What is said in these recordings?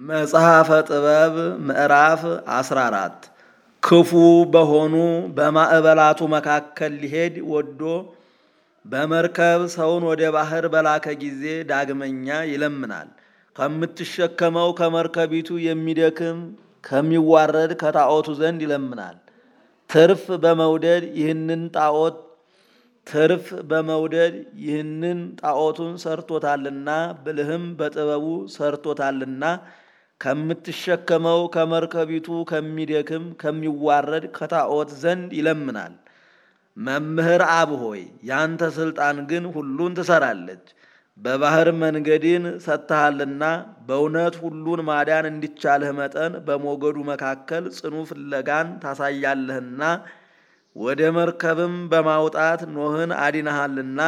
መጽሐፈ ጥበብ ምዕራፍ 14 ክፉ በሆኑ በማዕበላቱ መካከል ሊሄድ ወዶ በመርከብ ሰውን ወደ ባህር በላከ ጊዜ ዳግመኛ ይለምናል። ከምትሸከመው ከመርከቢቱ የሚደክም ከሚዋረድ ከጣዖቱ ዘንድ ይለምናል። ትርፍ በመውደድ ይህንን ጣዖት ትርፍ በመውደድ ይህንን ጣዖቱን ሰርቶታልና ብልህም በጥበቡ ሰርቶታልና ከምትሸከመው ከመርከቢቱ ከሚደክም ከሚዋረድ ከጣዖት ዘንድ ይለምናል። መምህር አብ ሆይ ያንተ ሥልጣን ግን ሁሉን ትሰራለች። በባህር መንገድን ሰጥተሃልና በእውነት ሁሉን ማዳን እንዲቻልህ መጠን በሞገዱ መካከል ጽኑ ፍለጋን ታሳያለህና ወደ መርከብም በማውጣት ኖህን አዲነሃልና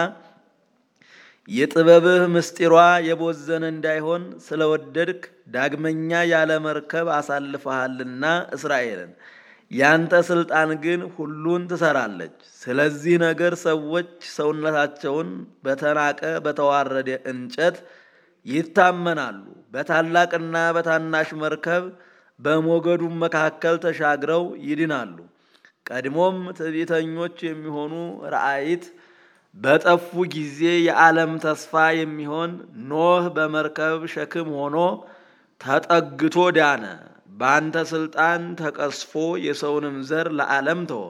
የጥበብህ ምስጢሯ የቦዘነ እንዳይሆን ስለወደድክ ዳግመኛ ያለ መርከብ አሳልፈሃልና እስራኤልን። ያንተ ሥልጣን ግን ሁሉን ትሰራለች። ስለዚህ ነገር ሰዎች ሰውነታቸውን በተናቀ በተዋረደ እንጨት ይታመናሉ። በታላቅና በታናሽ መርከብ በሞገዱም መካከል ተሻግረው ይድናሉ። ቀድሞም ትዕቢተኞች የሚሆኑ ራእይት በጠፉ ጊዜ የዓለም ተስፋ የሚሆን ኖህ በመርከብ ሸክም ሆኖ ተጠግቶ ዳነ። በአንተ ሥልጣን ተቀስፎ የሰውንም ዘር ለዓለም ተወ።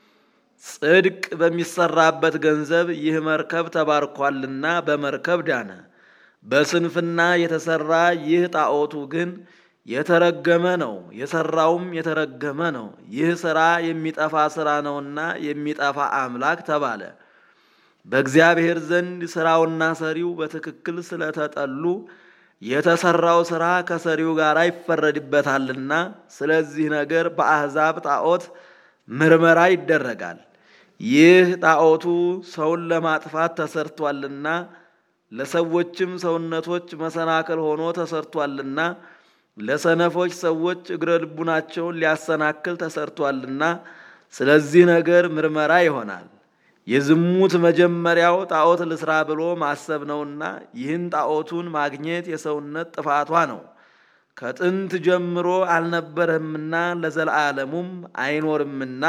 ጽድቅ በሚሰራበት ገንዘብ ይህ መርከብ ተባርኳልና በመርከብ ዳነ። በስንፍና የተሰራ ይህ ጣዖቱ ግን የተረገመ ነው፣ የሰራውም የተረገመ ነው። ይህ ሥራ የሚጠፋ ሥራ ነውና የሚጠፋ አምላክ ተባለ። በእግዚአብሔር ዘንድ ሥራውና ሰሪው በትክክል ስለተጠሉ የተሰራው ሥራ ከሰሪው ጋር ይፈረድበታልና፣ ስለዚህ ነገር በአሕዛብ ጣዖት ምርመራ ይደረጋል። ይህ ጣዖቱ ሰውን ለማጥፋት ተሰርቷልና ለሰዎችም ሰውነቶች መሰናክል ሆኖ ተሰርቷልና ለሰነፎች ሰዎች እግረ ልቡናቸውን ሊያሰናክል ተሰርቷልና ስለዚህ ነገር ምርመራ ይሆናል። የዝሙት መጀመሪያው ጣዖት ልስራ ብሎ ማሰብ ነውና ይህን ጣዖቱን ማግኘት የሰውነት ጥፋቷ ነው። ከጥንት ጀምሮ አልነበረምና ለዘላለሙም አይኖርምና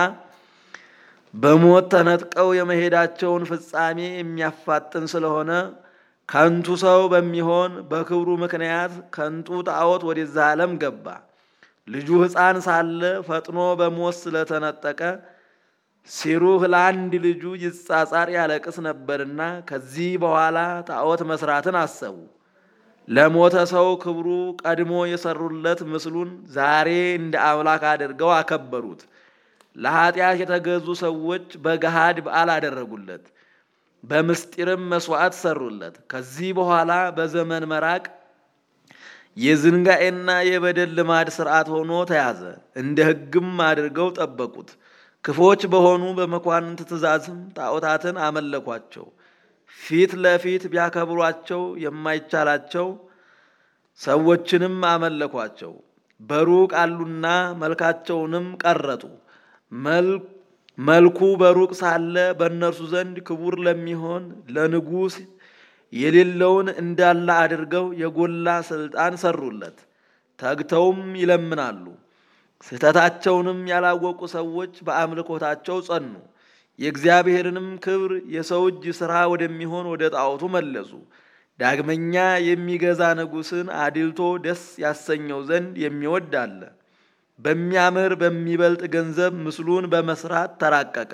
በሞት ተነጥቀው የመሄዳቸውን ፍጻሜ የሚያፋጥን ስለሆነ ከንቱ ሰው በሚሆን በክብሩ ምክንያት ከንቱ ጣዖት ወደዛ ዓለም ገባ። ልጁ ሕፃን ሳለ ፈጥኖ በሞት ስለተነጠቀ ሲሩህ ለአንድ ልጁ ይጻጻር ያለቅስ ነበርና ከዚህ በኋላ ጣዖት መስራትን አሰቡ። ለሞተ ሰው ክብሩ ቀድሞ የሰሩለት ምስሉን ዛሬ እንደ አምላክ አድርገው አከበሩት። ለኃጢአት የተገዙ ሰዎች በገሃድ በዓል አደረጉለት፣ በምስጢርም መስዋዕት ሰሩለት። ከዚህ በኋላ በዘመን መራቅ የዝንጋኤና የበደል ልማድ ስርዓት ሆኖ ተያዘ። እንደ ሕግም አድርገው ጠበቁት። ክፎች በሆኑ በመኳንንት ትእዛዝም ጣዖታትን አመለኳቸው። ፊት ለፊት ቢያከብሯቸው የማይቻላቸው ሰዎችንም አመለኳቸው። በሩቅ አሉና መልካቸውንም ቀረጡ። መልኩ በሩቅ ሳለ በእነርሱ ዘንድ ክቡር ለሚሆን ለንጉሥ የሌለውን እንዳለ አድርገው የጎላ ስልጣን ሰሩለት። ተግተውም ይለምናሉ። ስህተታቸውንም ያላወቁ ሰዎች በአምልኮታቸው ጸኑ። የእግዚአብሔርንም ክብር የሰው እጅ ሥራ ወደሚሆን ወደ ጣዖቱ መለሱ። ዳግመኛ የሚገዛ ንጉሥን አድልቶ ደስ ያሰኘው ዘንድ የሚወድ አለ። በሚያምር በሚበልጥ ገንዘብ ምስሉን በመስራት ተራቀቀ።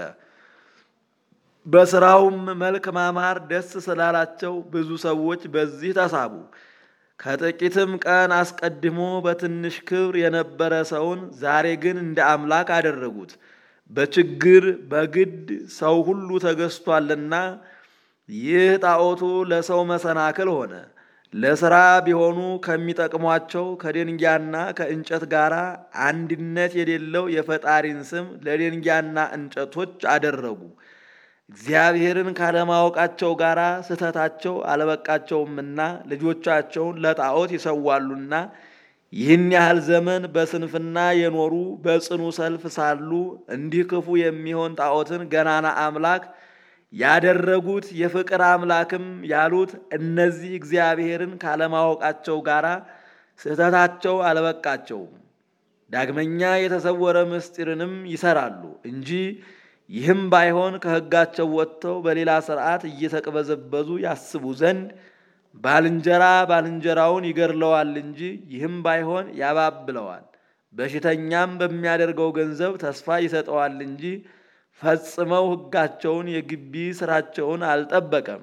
በሥራውም መልክ ማማር ደስ ስላላቸው ብዙ ሰዎች በዚህ ተሳቡ። ከጥቂትም ቀን አስቀድሞ በትንሽ ክብር የነበረ ሰውን ዛሬ ግን እንደ አምላክ አደረጉት። በችግር በግድ ሰው ሁሉ ተገዝቷልና ይህ ጣዖቱ ለሰው መሰናክል ሆነ። ለሥራ ቢሆኑ ከሚጠቅሟቸው ከደንጊያና ከእንጨት ጋር አንድነት የሌለው የፈጣሪን ስም ለደንጊያና እንጨቶች አደረጉ። እግዚአብሔርን ካለማወቃቸው ጋር ስህተታቸው አልበቃቸውምና ልጆቻቸውን ለጣዖት ይሰዋሉና ይህን ያህል ዘመን በስንፍና የኖሩ በጽኑ ሰልፍ ሳሉ እንዲህ ክፉ የሚሆን ጣዖትን ገናና አምላክ ያደረጉት የፍቅር አምላክም ያሉት እነዚህ እግዚአብሔርን ካለማወቃቸው ጋር ስህተታቸው አልበቃቸውም። ዳግመኛ የተሰወረ ምስጢርንም ይሰራሉ እንጂ ይህም ባይሆን ከሕጋቸው ወጥተው በሌላ ሥርዓት እየተቅበዘበዙ ያስቡ ዘንድ ባልንጀራ ባልንጀራውን ይገድለዋል እንጂ ይህም ባይሆን ያባብለዋል። በሽተኛም በሚያደርገው ገንዘብ ተስፋ ይሰጠዋል እንጂ ፈጽመው ሕጋቸውን የግቢ ሥራቸውን አልጠበቀም።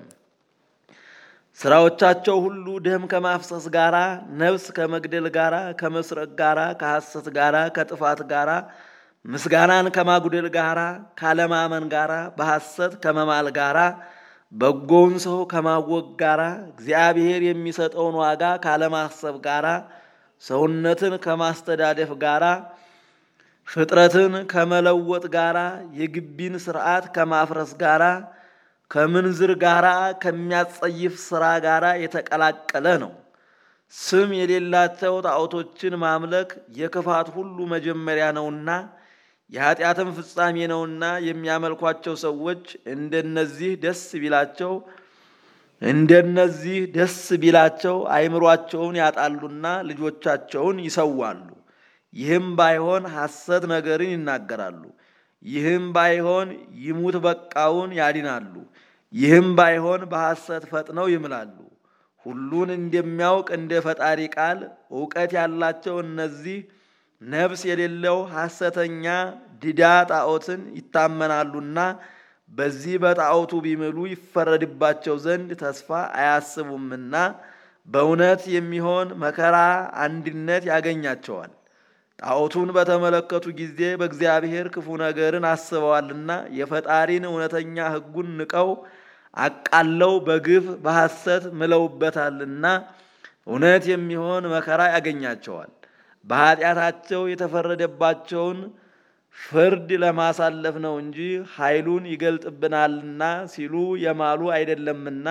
ሥራዎቻቸው ሁሉ ደም ከማፍሰስ ጋራ፣ ነፍስ ከመግደል ጋራ፣ ከመስረቅ ጋራ፣ ከሐሰት ጋራ፣ ከጥፋት ጋራ፣ ምስጋናን ከማጉደል ጋራ፣ ካለማመን ጋራ፣ በሐሰት ከመማል ጋራ፣ በጎውን ሰው ከማወቅ ጋራ፣ እግዚአብሔር የሚሰጠውን ዋጋ ካለማሰብ ጋራ፣ ሰውነትን ከማስተዳደፍ ጋራ፣ ፍጥረትን ከመለወጥ ጋራ፣ የግቢን ሥርዓት ከማፍረስ ጋራ ከምንዝር ጋራ ከሚያጸይፍ ሥራ ጋራ የተቀላቀለ ነው። ስም የሌላቸው ጣዖቶችን ማምለክ የክፋት ሁሉ መጀመሪያ ነውና የኃጢአትም ፍጻሜ ነውና የሚያመልኳቸው ሰዎች እንደነዚህ ደስ ቢላቸው እንደነዚህ ደስ ቢላቸው አይምሯቸውን ያጣሉና ልጆቻቸውን ይሰዋሉ። ይህም ባይሆን ሐሰት ነገርን ይናገራሉ። ይህም ባይሆን ይሙት በቃውን ያድናሉ። ይህም ባይሆን በሐሰት ፈጥነው ይምላሉ። ሁሉን እንደሚያውቅ እንደ ፈጣሪ ቃል እውቀት ያላቸው እነዚህ ነፍስ የሌለው ሐሰተኛ ድዳ ጣዖትን ይታመናሉና በዚህ በጣዖቱ ቢምሉ ይፈረድባቸው ዘንድ ተስፋ አያስቡምና በእውነት የሚሆን መከራ አንድነት ያገኛቸዋል። ጣዖቱን በተመለከቱ ጊዜ በእግዚአብሔር ክፉ ነገርን አስበዋልና የፈጣሪን እውነተኛ ሕጉን ንቀው አቃለው በግፍ በሐሰት ምለውበታልና እውነት የሚሆን መከራ ያገኛቸዋል። በኃጢአታቸው የተፈረደባቸውን ፍርድ ለማሳለፍ ነው እንጂ ኃይሉን ይገልጥብናልና ሲሉ የማሉ አይደለምና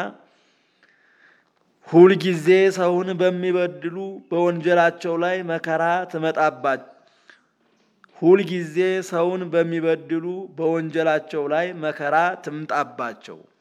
ሁልጊዜ ሰውን በሚበድሉ በወንጀላቸው ላይ መከራ ትመጣባቸው ሁልጊዜ ሰውን በሚበድሉ በወንጀላቸው ላይ መከራ ትምጣባቸው።